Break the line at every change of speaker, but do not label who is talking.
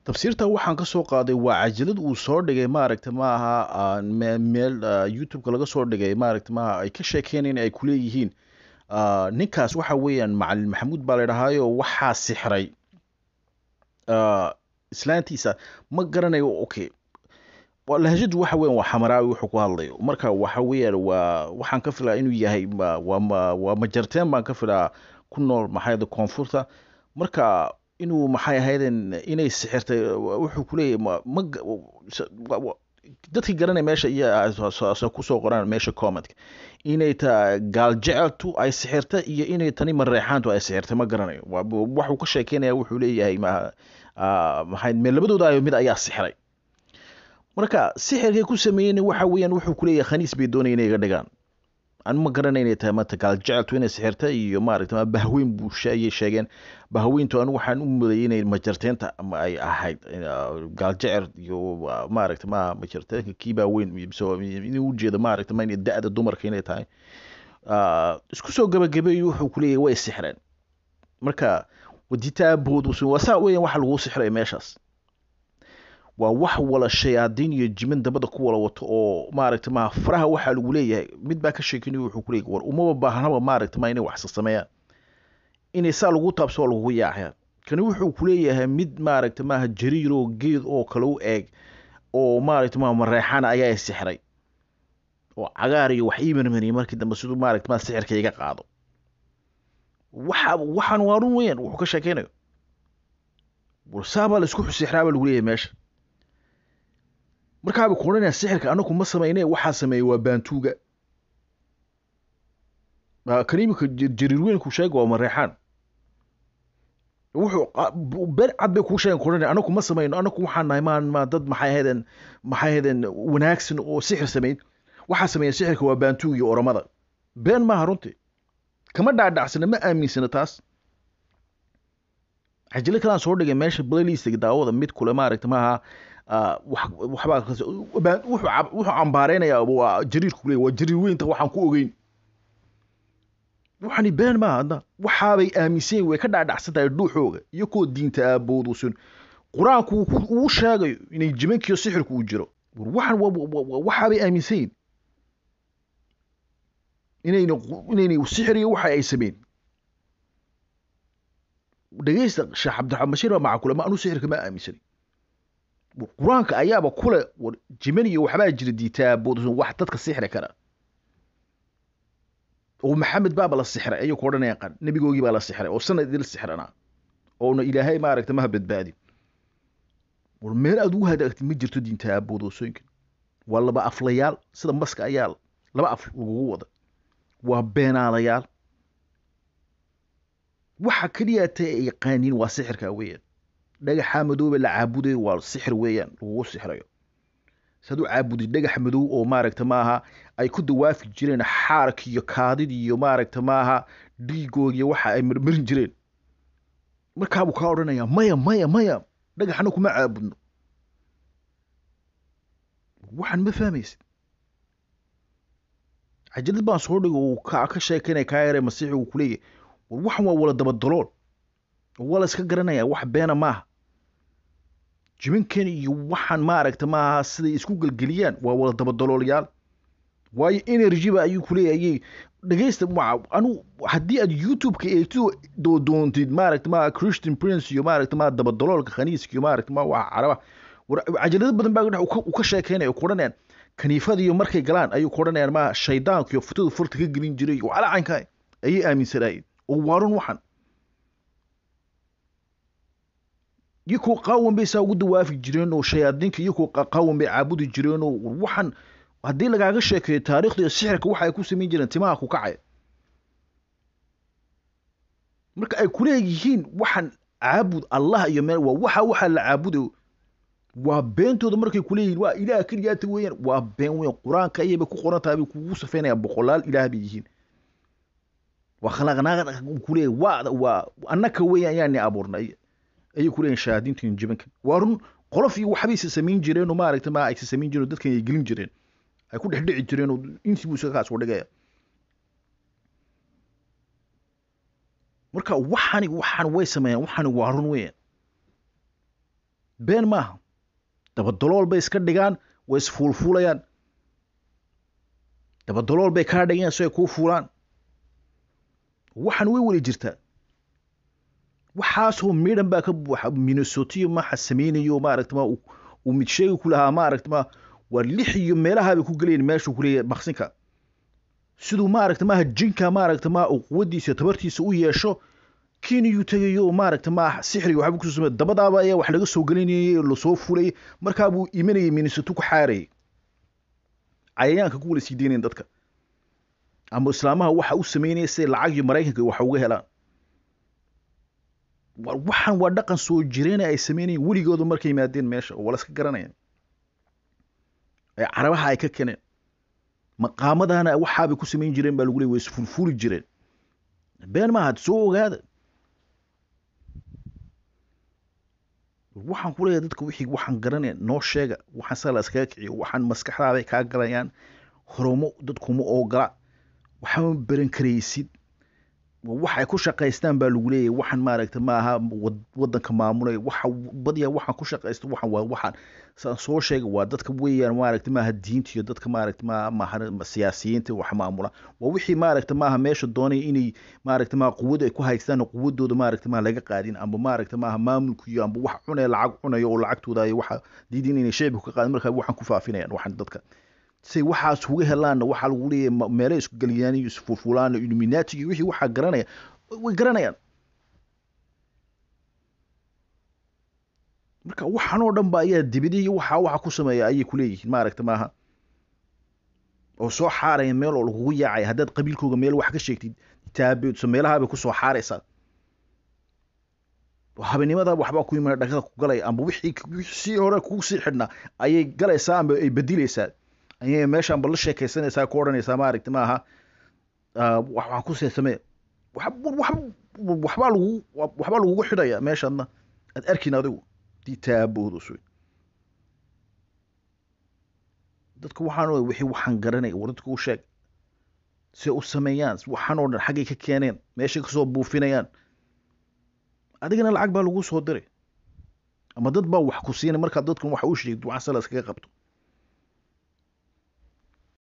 tafsiirta waxaan ka soo qaaday waa cajalad uu soo dhigay maaragta maaha meel youtube-ka laga soo dhigay maaragta maaha ay ka sheekeynayeen ay kuleeyihiin ninkaas waxa weeyaan macalin maxamuud baa la dhahaayo waxaa sixray islaantiisa ma garanayo okay lahjadu waxa weyan waa xamaraawi wuxuu ku hadlayo marka waxa weeyaan waa waxaan ka filaa inuu yahay waa waa majarteen baan ka filaa ku nool maxay koonfurta marka inuu maxay ahaydeen inay sixirtay wuxuu kuleeyahay ma dadkii garanay meesha iyo kusoo qoraan meesha commentka inay ta gaal jeceltu ay sixirta iyo inay tani mareexaantu ay sixirtay ma garanayo waxuu ka sheekeynaya wuxuu leeyahay maxay me labadooda mid ayaa sixray marka sixirkay ku sameeyeen waxa weeyaan wuxuu kuleeyahay khaniis bay doonaya inay iga dhigaan an ma garanay inay tahay mata gaal jeceltu inay sixirta iyo maaragta bahweyn buu ayay sheegeen bahweyntu anigu waxaan u mudayay inay majarteenta ay ahayd gaal jecel iyo maaragta ma majarteenka kiibaa weyn inuu ujeeda maaragta ma da-da dumarka inay tahay isku soo gabagabeeyo wuxuu kuleeyahay way sixreen marka waditaabood waa saa weeyaan waxa lagu sixray meeshaas waa wax wala shayaadiin iyo jimin dabada ku wala wato oo maaragta ma faraha waxaa lagu leeyahay mid baa ka sheekinaya wuxuu ku leeyahay war umaba baahnaba maaragta ma inay wax sameeyaan inay saa lagu taabso oo lagu yaacayaan kani wuxuu ku leeyahay mid maaragta maaha jariir oo geed oo kale u eeg oo maaragta ma mareexana ayaa sixray oo cagaar iyo wax ii marmariyay markii dambe siduu maaragta ma sixirka iga qaado waxa waxaan waa run weeyaan wuxuu ka sheekeynayo war saabaa la isku sixraa baa lagu leeyahay meesha markaaba ku odhanaya sixirka anaku ma samayne waxaa sameeyey waa baantuuga kan imika jariir weynku sheega waa mareexaan wuxuu been cad bay kuu sheegen ku odhanaya anaku ma samayno anaku waxaan nahay maan ma dad maxay ahaydeen maxay ahaydeen wanaagsan oo sixir samayn waxaa sameeya sixirka waa baantuuga iyo oramada been maaha runtii kama dhaadhacsana ma aaminsana taas cajilo kalaan soo dhigay meesha playlist daawada mid kule maaragta maaha waxbaa wuxuu cambaareynaya waa jariirku leey waa jariir weynta waxaan ku ogeyn waxani been maaha hadda waxaabay aaminsan way ka dhaadhacsan tahay dhuuxooga iyo kuwa diinta aaboodusun qur-aanku uu sheegayo inay jimankiyo sixirku uu jiro waxan waxaabay aaminsan yihin inayna inayna sixiriyo waxa ay sameyn dhegeysta sheekh cabdiraxmaan bashiir baa maca kule ma anu sixirka ma aaminsanin qur-aanka ayaaba kule war jiman iyo waxbaa jira diitaaboodsan wax dadka sixri kara oo maxamed baaba la sixray ayuu ku odhanaya qan nebigoogii baa la sixray oo sanad idil sixranaa oona ilaahay maaragta maha badbaadin war meel aad ugu hadaagtid ma jirto diinta aaboodosooyinkan waa laba aflayaal sida maska ayaa laba af lagugu wada waa beenaalayaal waxa keliya ta ay yaqaaniin waa sixirka weeyaan dhagaxa madoobe la caabudayo waa sixir weeyaan lagugu sixrayo saad u caabudid dhagax madow oo maaragta maaha ay ku dawaafi jireen xaarka iyo kaadid iyo maaragta maaha dhiigoogiyo waxa ay marmarin jireen markaabuu kaa odhanaya maya maya maya dhagaxna kuma caabudno waxaan ma fahmaysid cajalad baan soo dhigo uu ka sheekeynaya kaa yare masiixi uu kuleeyahay war waxan waa wala dabadalool waa la iska garanaya wax beena maaha jibankan iyo waxaan maaragta maaha siday isku gelgeliyaan waa wala dabadaloolayaal waayo energyba ayuu kuleeyayay dhegeysta anu haddii aad youtube-ka eegto doontid maaragta maa christian prince iyo maaragta maa dabadaloolka khaniiska iyo maaragta maa waa caraba cajalado badan baa u ka sheekeynaya ku odhanayaan kaniifadiiyo markay galaan ayuu ku odhanayaan maa shaydaanka iyo futadu furta ka gelin jiray oo calacanka ayay aaminsanaayeen oo waarun waxan iyakoo qaawan bay saa ugu dawaafi jireen oo shayaadiinka iyakoo qaawan bay caabudi jireen oo waxan haddii lagaaga sheekeeyo taariikhda iyo sixirka waxa ay ku samayn jireen timaha ku kacaya marka ay kuleeyihiin waxan caabud allah iyo meel waa waxa waxa la caabudayo waa beentooda markay kuleeyihiin waa ilaah keliyaata weeyaan waa been weyn qur-aanka ayayba ku qoran tahay bay kugu safeynaya boqolaal ilaah bay yihiin waa khalaqnaa kuleeyahy waa waa annaka weeyaan ayaani abuurnay ayay kuleeyihin shahaadiintan jibanka waa run qolof iyo waxbay isa samayn jireen oo maaragta ma aysa samayn jireen dadkan ay gelin jireen ay ku dhex dhici jireen oo intii buu isaga kaas u dhigaya marka waxani waxan way sameeyaan waxani waa run weeyaan been maaha dabadalool bay iska dhigaan way isfuulfuulayaan dabadalool bay kaa dhigayaan si ay kuu fuulaan waxaan way weli jirtaa waxaasoo midhan baa ka buuxa minnesotiyo maxa sameynayo maaragta ma uu mid sheegi ku lahaa maaragta ma waa lix iyo meelahaabay ku gelayen meeshuu ku leeyahay maqsinka siduu maaragta maaha jinka maaragta ma uu quwaddiisa tabartiisa u yeesho keniyuu tegayo maaragta ma sixriga waxba kusoo samey dabadaaba ayaa wax laga soo gelinayay lasoo fulayay markaa buu imanayay minnesoto ku xaarayay cayayaanka ku wala sii deynayan dadka ama islaamaha waxa u sameynaya siday lacag iyo maraykanka wax uga helaan waxaan waa dhaqan soo jireena ay sameynayeen weligooda markay yimaadeen meesha oo wala iska garanayaan ee carabaha ay ka keeneen maqaamadana waxaabay ku samayn jireen baa lagu leey way isfulfuli jireen been maaha soo ogaada waxaan ku leeyahay dadka wixii waxaan garanaya noo sheega waxaan saa la iskaga kiciyo waxaan maskaxdaaday kaa galayaan horomo dadkuma oogola waxama baran karaysid waxay ku shaqaystaan baa lagu leeyahay waxaan maaragta maaha wadanka maamulay waxa badiya waxaan ku shaqaysto waxaan waa waxaan saan soo sheega waa dadka weeyaan maaragta maaha diinta iyo dadka maaragta maaha maaha siyaasiyiinta wax maamula waa wixii maaragta maaha meesha doonaya inay maaragta maaha quwad ay ku haystaan quwadooda maaragta maaha laga qaadin amba maaragta maaha maamulku iyo amba wax cunaya lacag cunayo oo lacagtooda ay waxa diidin inay shacbiga ka qaadin markaa waxaan ku faafinayaan waxaan dadka say waxaas uga helaanna waxaa lagu leeyahay meelo isku geliyaan iyo isfulfulaan illuminati iyo wixii waxaa garanaya way garanayaan marka waxaan oo dhan ba ayaa dibidi iyo waxa waxa ku sameeya ayay ku leeyihiin maaragta maaha oo soo xaaraya meel oo lagugu yaacaya haddaad qabiilkooga meel wax ka sheegtid taabeedso meelahaabay kusoo xaaraysaa habeenimada waxbaa ku yimid dhagada ku galaya amba wixii si hore kugu sii xidhnaa ayay galaysaa amba ay bedilaysaa ayay meeshaan ba la sheekaysanaysaa ku odhanaysaa maaragta maaha waxaan ku see samee waxbaa lagu waxbaa lagugu xidhaya meeshaadna aad arkin adigu dii taaboodos wey dadka waxaan wixii waxaan garanay war dadka u sheeg si u sameeyaan waxaan oo dhan xaggay ka keeneen meeshay kasoo buufinayaan adigana lacag baa lagu soo diray ama dad baa wax ku siinay markaad dadkan wax u sheegto waxaan sala iskaga qabto